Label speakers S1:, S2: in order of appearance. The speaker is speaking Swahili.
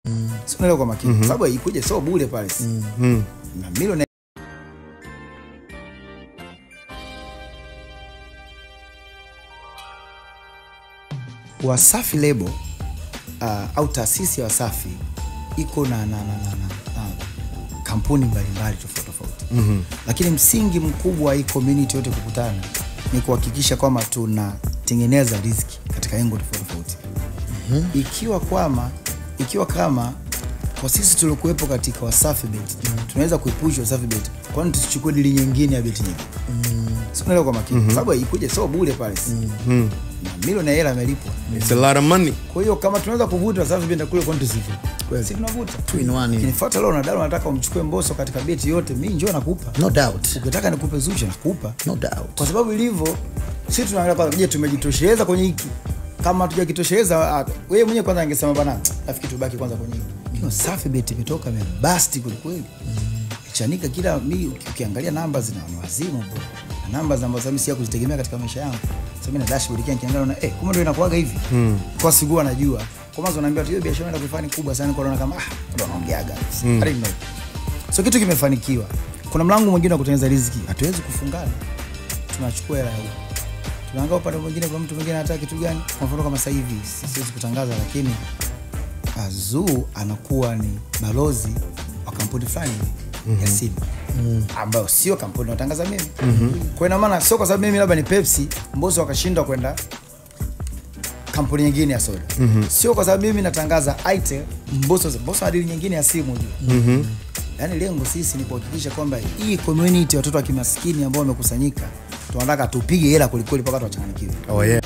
S1: si unaelewa kwa makini kwa sababu ikuja sio bure pale si na milioni Wasafi Lebo uh, au taasisi ya Wasafi iko na, na, na, na, na, na kampuni mbalimbali tofauti tofauti mm-hmm. Lakini msingi mkubwa wa hii community yote kukutana ni kuhakikisha kwamba tunatengeneza riziki katika engo tofauti tofauti mm-hmm. Ikiwa kwama ikiwa kama kwa sisi tuliokuwepo katika Wasafi Bet mm-hmm. tunaweza kuipush Wasafi Bet, kwani tusichukue dili nyingine ya beti nyingi mm-hmm. Sikuelewa kwa makini mm-hmm. sababu ikuja sio bure pale mm-hmm. na milioni ya hela amelipwa
S2: It's a lot of money.
S1: kwa hiyo kama tunaweza kuvuta Wasafi Bet na kule kwani tusivute si tunavuta
S3: Two in one.
S1: kinifuata leo nadalo nataka umchukue Mbosso katika beti yote mi njoo nakupa
S3: No doubt.
S1: ukitaka nikupe Zuchu nakupa
S3: No doubt.
S1: kwa sababu ilivyo si tunaangalia kwanza je tumejitosheleza kwenye hiki kama tujakitosheleza ah, wewe mwenyewe kwanza angesema bana nafikiri tubaki kwanza kwenye hiki Kino safi beti imetoka imebasti kwelikweli chanika kila mi uki- ukiangalia namba zina ni wazimu bro na namba ambazo mimi siya kuzitegemea katika maisha yangu sasa mimi na dashboard kia nikiangalia na eh kumbe ndio inakuaga hivi kwa siku anajua kwa mwanzo naambia tu hiyo biashara inaenda kufanya kubwa sana kwa naona kama ah ndio anaongeaga I don't know so kitu kimefanikiwa kuna mlango mwingine wa kutengeneza riziki hatuwezi kufungana tunachukua hela ya huko tunaangaa upande mwingine kwa mtu mwingine anataka kitu gani kwa mfano kama sasa hivi si- siwezi kutangaza lakini Azuu anakuwa ni balozi wa kampuni fulani hivi ya simu ambayo sio kampuni natangaza mimi kwa ina maana sio kwa sababu mimi labda ni Pepsi Mbosso wakashindwa kwenda kampuni nyingine ya soda sio kwa sababu mimi natangaza Itel Mbosso Mbosso ana deal nyingine ya simu juu yaani lengo sisi ni kuhakikisha kwamba hii community watoto wa kimaskini ambao wamekusanyika tunataka tupige hela kwelikweli mpaka tuwachanganikiwe
S2: Oh yeah.